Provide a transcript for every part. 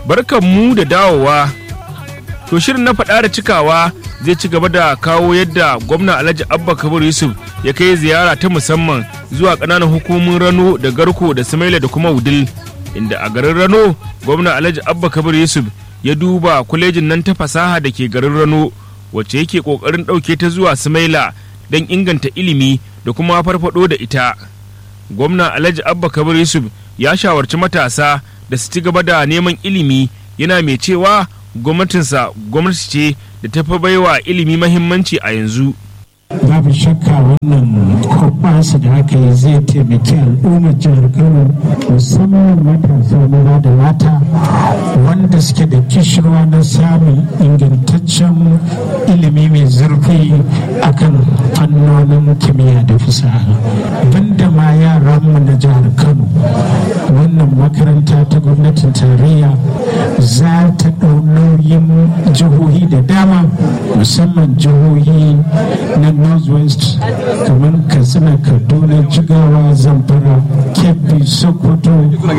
barkan mu da dawowa to shirin na faɗa da cikawa zai ci gaba da kawo yadda gwamna alhaji abba kabir yusuf ya kai ziyara ta musamman zuwa ƙananan hukumomin rano da garko da samaila da kuma wudil inda a garin rano gwamna alhaji abba kabir yusuf ya duba kwalejin nan ta fasaha da ke garin rano wacce yake ƙoƙarin ɗauke ta zuwa samaila don inganta ilimi da kuma farfaɗo da ita gwamna alhaji abba kabir yusuf ya shawarci matasa da su ci gaba da neman ilimi yana mai cewa gwamnatinsa gwamnati ce da ta fi baiwa ilimi mahimmanci a yanzu babu shakka wannan hoɓɓasa da aka yi zai taimaki al'ummar jihar kano musamman matasa maza da mata wanda suke da kishirwa na samun ingantaccen ilimi mai zurfi akan fannonin kimiyya da fasaha banda ma yaranmu na jihar kano wannan makaranta ta gwamnatin tarayya za ta ɗau nauyin jihohi da dama musamman jihohi na northwest kamar katsina kaduna jigawa zamfara kebbi sokoto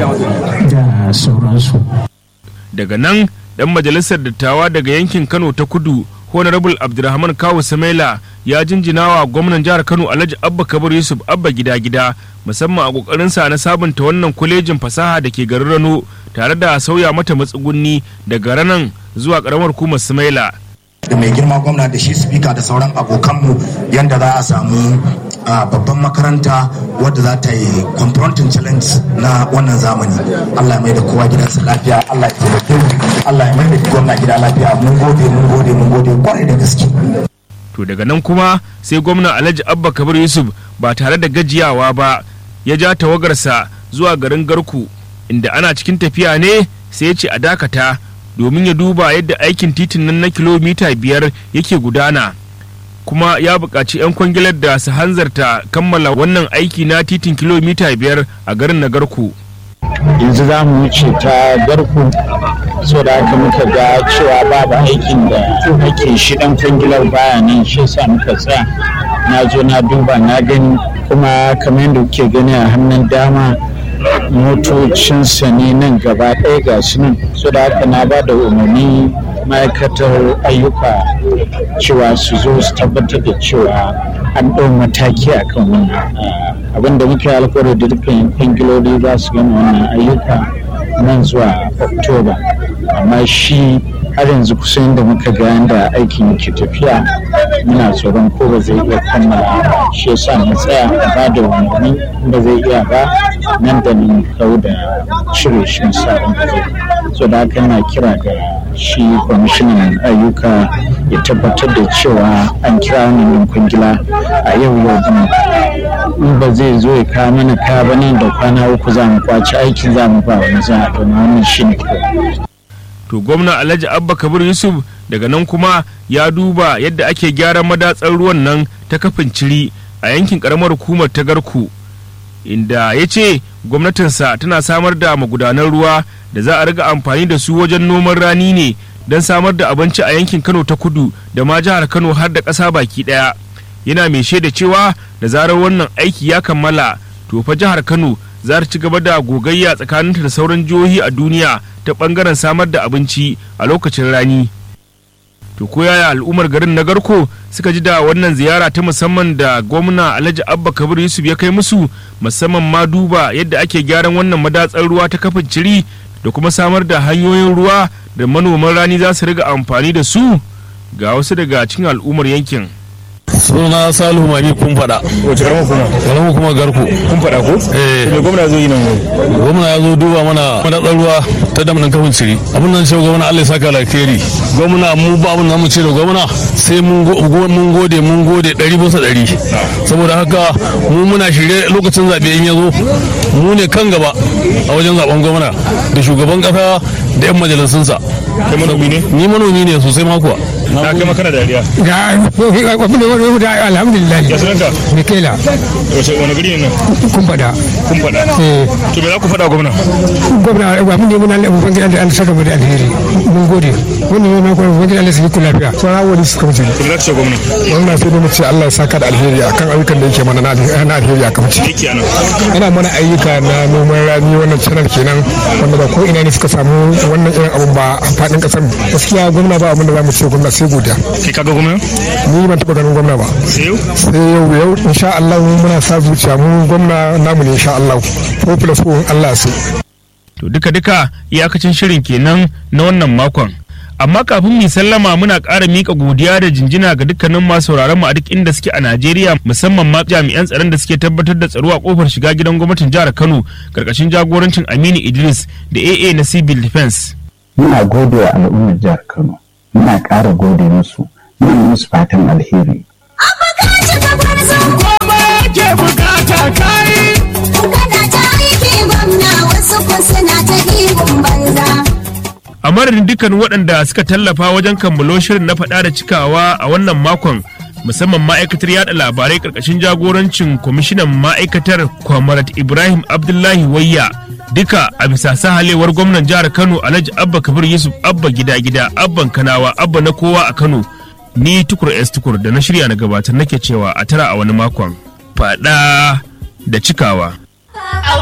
da sauransu daga nan dan majalisar dattawa daga yankin kano ta kudu honorable abdulrahman kawu samaila ya jinjina wa gwamnan jihar kano alhaji abba kabir yusuf abba gida gida musamman a kokarinsa na sabunta wannan kwalejin fasaha da ke garin rano tare da sauya mata matsugunni daga ranan zuwa karamar hukumar samaila da mai girma gwamna da shi spika da sauran abokanmu yadda za a samu babban makaranta wadda za ta yi confronting challenge na wannan zamani allah ya mai da kowa gidansa lafiya allah ya taimake mu allah ya mai da gwamna gida lafiya mun gode mun gode mun gode kwarai da gaske to daga nan kuma sai gwamna alhaji abba kabir yusuf ba tare da gajiyawa ba ya ja tawagarsa zuwa garin garku inda ana cikin tafiya ne sai ya ce a dakata domin ya duba yadda aikin titin nan na kilomita biyar yake gudana kuma ya buƙaci 'yan kwangilar da su hanzarta kammala wannan aiki na titin kilomita biyar a garin na garku yanzu za mu wuce ta garku so da haka muka ga cewa babu aikin da ake shi dan kwangilar baya nan shi sa muka tsaya na zo na duba na gani kuma kamar yadda kuke gani a hannun dama motocinsa ne nan gaba ɗaya ga su nan so da haka na ba da umarni ma'aikatar ayyuka cewa su zo su tabbatar da cewa an ɗau mataki a kan wannan abin da muke alkawari da dukkan kwangiloli za su gama wannan ayyuka nan zuwa oktoba amma shi har yanzu kusan da muka ga yadda aikin yake tafiya muna tsoron ko ba zai iya kammala shi yasa mu tsaya a ba da umarni ba zai iya ba nan da nan kau da cire shi misalin da zai so da haka yana kira ga shi kwamishinan ayyuka ya tabbatar da cewa an kira wannan kwangila a yau yau din in ba zai zo ya kawo mana kaya ba nan da kwana uku za mu kwaci aikin za mu ba wani za a domin wannan shi ne to gwamna alhaji abba kabir yusuf daga nan kuma ya duba yadda ake gyaran madatsar ruwan nan ta kafin ciri a yankin karamar hukumar ta garku inda ya ce gwamnatinsa tana samar da magudanan ruwa da za a riga amfani da su wajen noman rani ne don samar da abinci a yankin kano ta kudu da ma jihar kano har da ƙasa baki ɗaya yana mai shaida cewa da zarar wannan aiki ya kammala to fa jihar kano za ta ci gaba da gogayya tsakaninta da sauran jihohi a duniya ta bangaren samar da abinci a lokacin rani to ko yaya al'ummar garin na garko suka ji da wannan ziyara ta musamman da gwamna alhaji abba kabir yusuf ya kai musu musamman ma duba yadda ake gyaran wannan madatsar ruwa ta kafin ciri da kuma samar da hanyoyin ruwa da manoman rani za su riga amfani da su ga wasu daga cikin al'ummar yankin suna salihu mani kun faɗa wace karamar kuma karamar kuma garku kun faɗa ko eh me gwamna zo yi nan gwamna ya zo duba mana madatsar ruwa ta damnan kafin ciri abin nan cewa gwamna Allah ya saka alkhairi gwamna mu ba abin da mu ce da gwamna sai mun mun gode mun gode ɗari bisa ɗari saboda haka mu muna shirye lokacin zaɓe in ya zo mu ne kan gaba a wajen zaben gwamna da shugaban ƙasa da 'yan majalisunsa kai manomi ne ni manomi ne sosai ma kuwa na kai makana dariya ga abin da wani da alhamdulillah ya sunanka mikela wace wani gari ne nan kun fada kun faɗa eh to me za ku faɗa gwamna gwamna abin da muna Allah ubangiji Allah Allah saka mu da alheri mun gode wannan yana kuma ubangiji Allah su yi lafiya sauran wani suka wuce to me za ku ce gwamna wannan sai dai mu ce Allah ya saka da alheri akan ayyukan da yake mana na alheri na alheri a kamci yake anan yana mana ayyuka na noman rani wannan channel kenan wanda ba ko ina ne suka samu wannan irin abun ba a faɗin ƙasar gaskiya gwamna ba abin da za mu ce gwamna sai godiya kai kaga gwamna ni ban taɓa ganin gwamna ba sai yau sai yau yau insha Allah muna sa zuciya mu gwamna namu ne insha Allah ko plus ko Allah su to duka duka iyakacin shirin kenan na wannan makon amma kafin mu sallama muna ƙara miƙa godiya da jinjina ga dukkanin masu sauraron mu a duk inda suke a Najeriya musamman ma jami'an tsaron da suke tabbatar da tsaro a kofar shiga gidan gwamnatin jihar Kano karkashin jagorancin Aminu Idris da AA na Civil Defense muna gode wa al'ummar jihar Kano muna ƙara gode musu muna musu fatan alheri a madadin dukkan waɗanda suka tallafa wajen kammalo shirin na faɗa da cikawa a wannan makon musamman ma'aikatar yada labarai ƙarƙashin jagorancin kwamishinan ma'aikatar kwamarat ibrahim abdullahi wayya duka a bisa sahalewar gwamnan jihar kano alhaji abba kabir yusuf abba gida gida abban kanawa abba na kowa a kano ni tukur s tukur da na shirya na gabatar nake cewa a tara a wani makon faɗa da cikawa